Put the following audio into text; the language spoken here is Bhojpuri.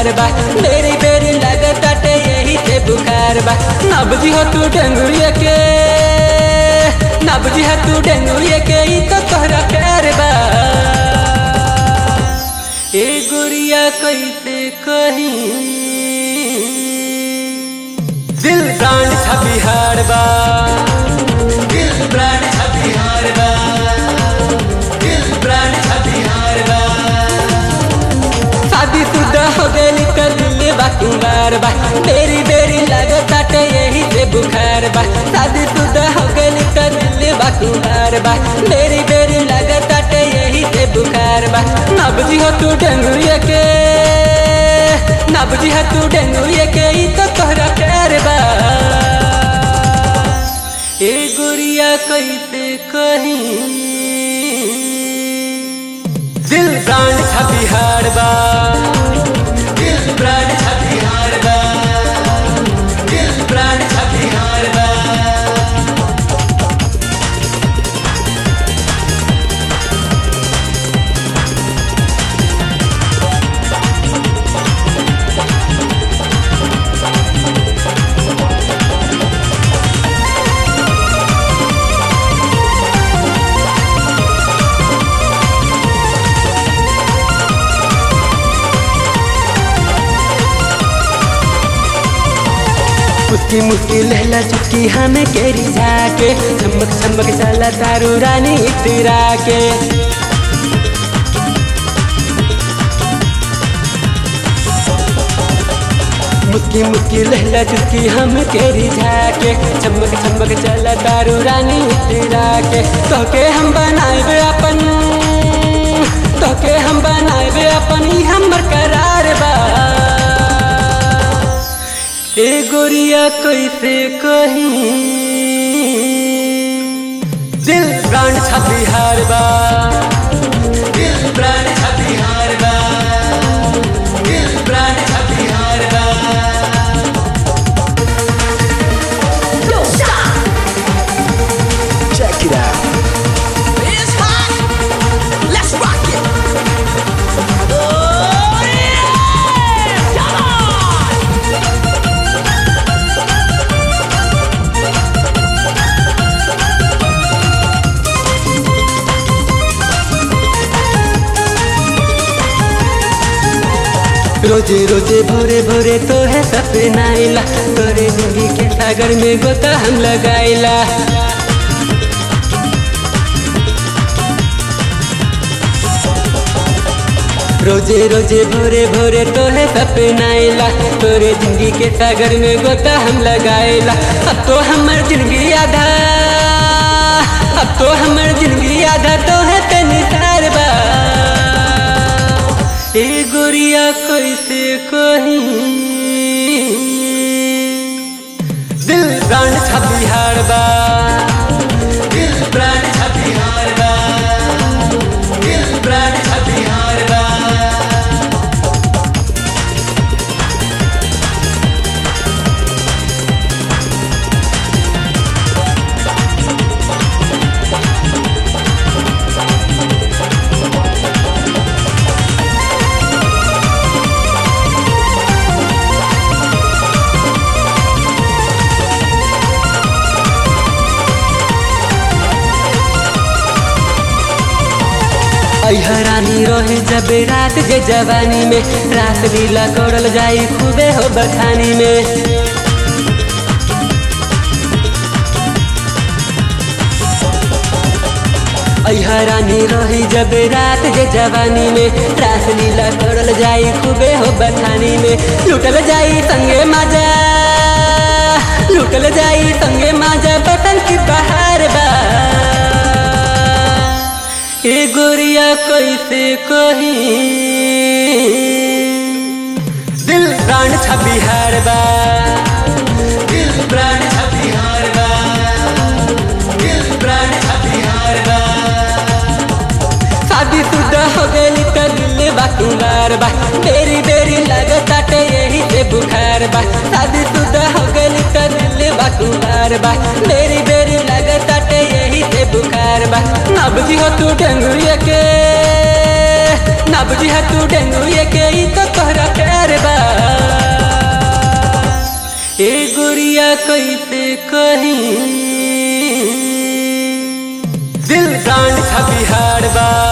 बुखार बा बेरी बेरी लगताटे यही से बुखार बा ना बुझी हो तू डेंगुए के ना बुझी हो तू डेंगुए के ई तो तोहरा प्यार बा ए गुड़िया कैसे कहीं दिल ब्रांड था बिहार बा दिल ब्रांड था बिहार बा दिल ब्रांड था बिहार बा शादी शुदा हो गई तो दिल बा कुमार बा बेरी बेरी लगताटे यही से बुखार बा शादी शुदा हो गई तो दिल बा कुमार बा बेरी बेरी लगताटे यही से बुखार बा ना बुझी हो तू डेंगुए के ना बुझी हो तू डेंगुए के ई तो तोहरा प्यार बा ए गुड़िया कैसे कहीं दिल ब्रांड था बिहार बा दिल ब्रांड था बिहार बा दिल ब्रांड था बिहार बा मुस्की मुस्की लहला चुटकी हमें केरी जाके चमक चमक चला तारू रानी इतरा के मुस्की मुस्की लहला चुटकी हम केरी जाके चमक चमक चला तारू रानी इतरा के तोके हम बनाए अपन तोके हम बनाए अपन ई हमर करार बा ए गोरिया कैसे कहीं दिल प्राण छा बिहार बा दिल प्राण छा बिहार बा दिल प्राण छा बिहार बा Check it out. It's hot. Let's rock it. Oh yeah! Come on! रोजे रोजे भोरे भोरे तो है सपना आइला तोरे जिंदगी के सागर में गोता हम लगाइला रोजे रोजे भोरे भोरे तो है सपना आइला तोरे जिंदगी के सागर में गोता हम लगाइला अब तो हमर जिंदगी आधा अब तो हमर जिंदगी आधा तो है तेनी तार बा ए गोरिया कैसे कहीं दिल प्राण छा बिहार बा दिल प्राण छा बिहार बा दिल प्राण छा बिहार बा रानी रहे जब रात के जवानी में रात लीला करल जाई खूबे हो बखानी में रानी रही जब रात के जवानी में रास लीला करल जाई खूबे हो बखानी में लुटल जाई संगे माजा लुटल जाई संगे माजा बटन की बहार बा ए गोरिया कैसे कहीं दिल प्राण छा बिहार बा दिल प्राण छा बिहार बा दिल प्राण छा बिहार बा शादी शुदा हो गई तो दिल बा कुमार बा बेरी बेरी लगताटे यही से बुखार बा शादी शुदा हो गई तो दिल बा कुमार बा बेरी बेरी लगताटे यही से बुखार बा ना बुझी हो तू डेंगुए के ना ना बुझी है तू डेंगू ये के ही तो तोहरा प्यार बा ए गुड़िया कैसे कहीं दिल कांड खा बिहार बा